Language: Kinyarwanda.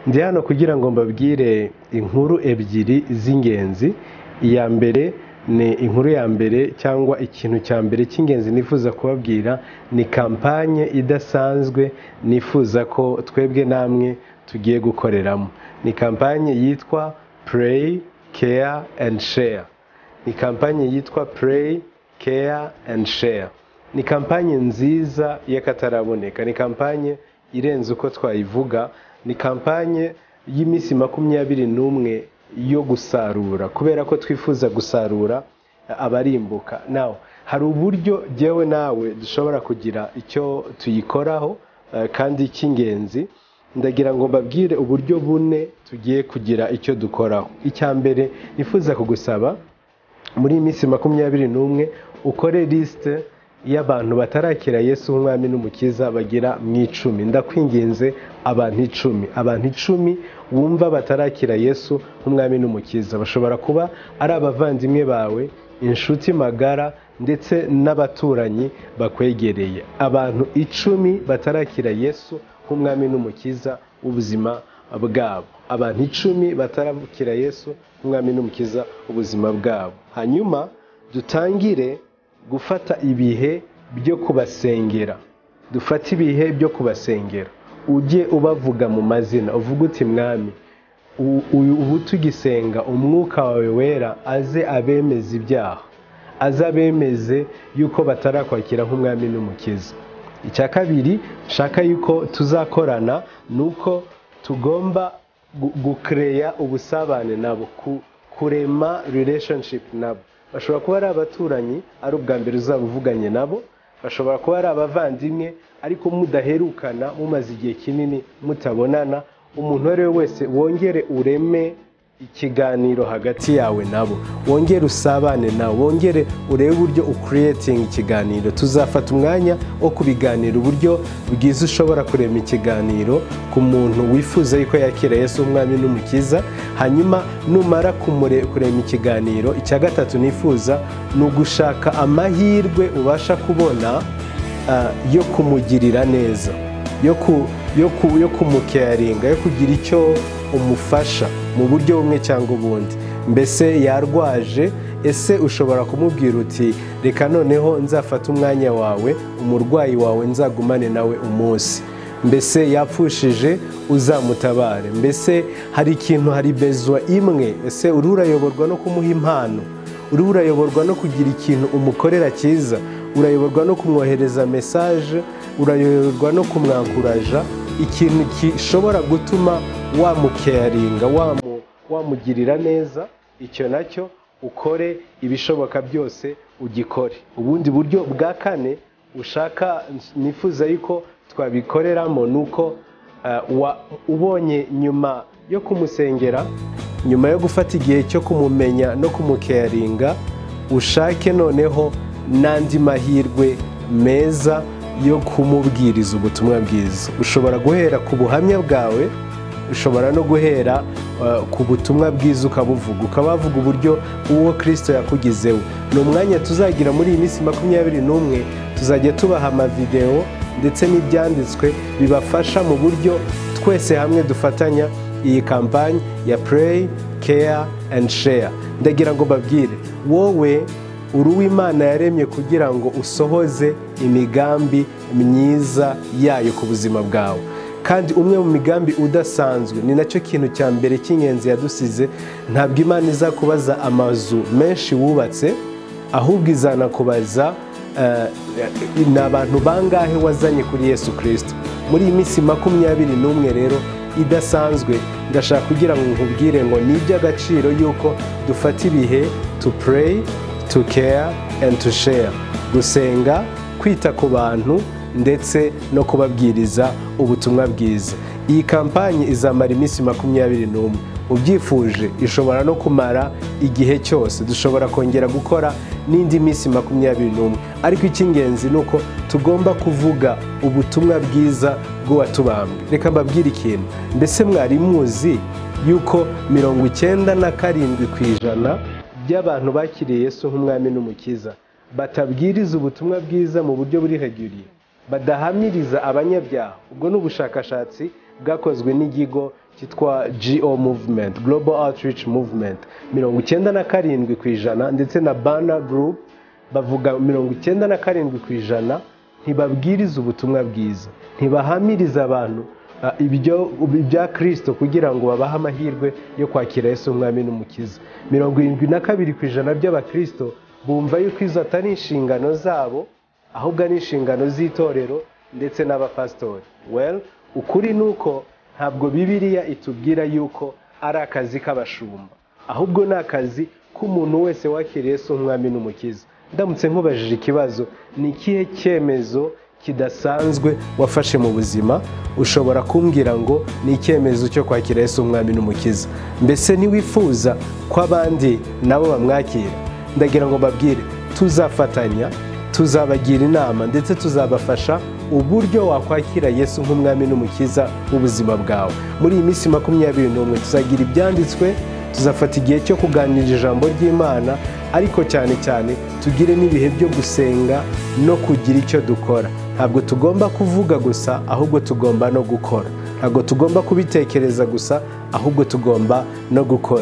ndi hano kugira ngo mbabwire inkuru ebyiri z'ingenzi iya mbere ni inkuru ya mbere cyangwa ikintu cya mbere cy'ingenzi nifuza kubabwira ni kampanye idasanzwe nifuza ko twebwe namwe tugiye gukoreramo ni kampanye yitwa pureyi keya endi sheya ni kampanye yitwa pureyi keya endi sheya ni kampanye nziza y'akataraboneka ni kampanye irenze uko twayivuga ni kampanye y'iminsi makumyabiri n'umwe yo gusarura kubera ko twifuza gusarura abarimbuka nawe hari uburyo jyewe nawe dushobora kugira icyo tuyikoraho eh, kandi cy'ingenzi ndagira ngo mbabwire uburyo bune tugiye kugira icyo dukoraho icya mbere nifuza kugusaba muri iyi minsi makumyabiri n'umwe ukore lisite y'abantu batarakira yesu nk'umwami n'umukiza bagera mu icumi ndakwinginze abantu icumi abantu icumi wumva batarakira yesu nk'umwami n'umukiza bashobora kuba ari abavandimwe bawe inshuti magara ndetse n'abaturanyi bakwegereye abantu icumi batarakira yesu nk'umwami n'umukiza w'ubuzima bwabo abantu icumi batarakira yesu nk'umwami n'umukiza w'ubuzima bwabo hanyuma dutangire gufata ibihe byo kubasengera dufate ibihe byo kubasengera ujye ubavuga mu mazina uvuge uti mwami u- u- ubu tugisenga umwuka wawe wera aze abemeze ibyaha aze abemeze yuko batarakwakira nk'umwami n'umukiza icya kabiri nshaka yuko tuzakorana ni uko tugomba gu- gukereya ubusabane nabo ku- kurema relationship nabo bashobora kuba ari abaturanyi ari ubwa mbere uzaba uvuganye nabo bashobora kuba ari abavandimwe ariko mudaherukana mumaze igihe kinini mutabonana umuntu uwo ari we wese wongere ureme ikiganiro hagati yawe nabo wongere usabane nawe wongere urebe uburyo ukiriyetinga ikiganiro tuzafata umwanya wo kubiganira uburyo bwiza ushobora kurema ikiganiro ku muntu wifuza yuko yakira Yesu umwami n'umukiza hanyuma numara kumure- kurema ikiganiro icya gatatu nifuza ni ugushaka amahirwe ubasha kubona ah, yo kumugirira neza yo ku- yo ku- yo kumukeyaringa yo kugira icyo umufasha mu buryo bumwe cyangwa ubundi mbese yarwaje ese ushobora kumubwira uti reka noneho nzafate umwanya wawe umurwayi wawe nzagumane nawe umunsi mbese yapfushije uzamutabare mbese hari ikintu hari bezwa imwe ese uriho urayoborwa no kumuha impano uriho urayoborwa no kugira ikintu umukorera cyiza urayoborwa no kumwohereza mesaje urayoborwa no kumwankuraja ikintu gishobora gutuma wamukeyaringa wamu- wamugirira neza icyo nacyo ukore ibishoboka byose ugikore ubundi buryo bwa kane ushaka nifuza yuko twabikoreramo ni uko eh, wa- ubonye nyuma yo kumusengera nyuma yo gufata igihe cyo kumumenya no kumukeyaringa ushake noneho n'andi mahirwe meza yo kumubwiriza ubutumwa bwiza ushobora guhera ku buhamya bwawe ushobora no guhera uh, ku butumwa bwiza ukabuvuga ukabavuga uburyo uwo kirisito yakugizeho ni umwanya tuzagira muri iyi minsi makumyabiri n'umwe tuzajya tubaha amavidewo ndetse n'ibyanditswe bibafasha mu buryo twese hamwe dufatanya iyi kampani ya pureyi keya endi sheya ndagira ngo mbabwire wowe uri uw'imana yaremye kugira ngo usohoze imigambi myiza yayo ku buzima bwawe kandi umwe mu migambi udasanzwe ni nacyo kintu cya mbere cy'ingenzi yadusize ntabwo imana izakubaza amazu menshi wubatse ahubwo izanakubaza eh, ni abantu bangahe wazanye kuri yesu kirisito muri iyi minsi makumyabiri n'umwe rero idasanzwe ndashaka kugira ngo nkubwire ngo ni iby'agaciro yuko dufata ibihe to pray to care and to share gusenga kwita ku bantu ndetse no kubabwiriza ubutumwa bwiza iyi kampanye izamara iminsi makumyabiri n'umwe ubyifuje ishobora no kumara igihe cyose dushobora kongera gukora n'indi minsi makumyabiri n'umwe ariko icy'ingenzi ni uko tugomba kuvuga ubutumwa bwiza bw'uwatubambwe reka mbabwire ikintu mbese mwari muzi yuko mirongo icyenda na karindwi ku ijana by'abantu bakiriye Yesu nk'umwami n'umukiza batabwiriza ubutumwa bwiza mu buryo buri heguriye badahamiriza abanyabyaha ubwo ni ubushakashatsi bwakozwe n'ikigo cyitwa GO Movement Global Outreach Movement mirongo icyenda na karindwi ku ijana ndetse na Banner Group bavuga mirongo icyenda na karindwi ku ijana ntibabwiriza ubutumwa bwiza ntibahamiriza abantu ah, ibyo ibya kirisito kugira ngo babahe amahirwe yo kwakira Yesu umwami n'umukiza mirongo irindwi na kabiri ku ijana by'abakirisito bumva yuko izo atari inshingano zabo ahubwo ari inshingano z'itorero ndetse n'abapasitori well ukuri ni uko ntabwo bibiriya itubwira yuko ari akazi k'abashumba ahubwo ni akazi k'umuntu wese wakiriye Yesu umwami n'umukiza ndamutse nkubajije ikibazo ni ikihe cyemezo kidasanzwe wafashe mu buzima ushobora kumbwira ngo ni icyemezo cyo kwakira Yesu umwami n'umukiza mbese ntiwifuza ko abandi nabo bamwakira ndagira ngo mbabwire tuzafatanya tuzabagira inama ndetse tuzabafasha uburyo wakwakira Yesu nk'umwami n'umukiza w'ubuzima bwawe muri iyi minsi makumyabiri n'umwe tuzagira ibyanditswe tuzafata igihe cyo kuganira ijambo ry'imana ariko cyane cyane tugire n'ibihe byo gusenga no kugira icyo dukora ntabwo tugomba kuvuga gusa ahubwo tugomba no gukora ntabwo tugomba kubitekereza gusa ahubwo tugomba no gukora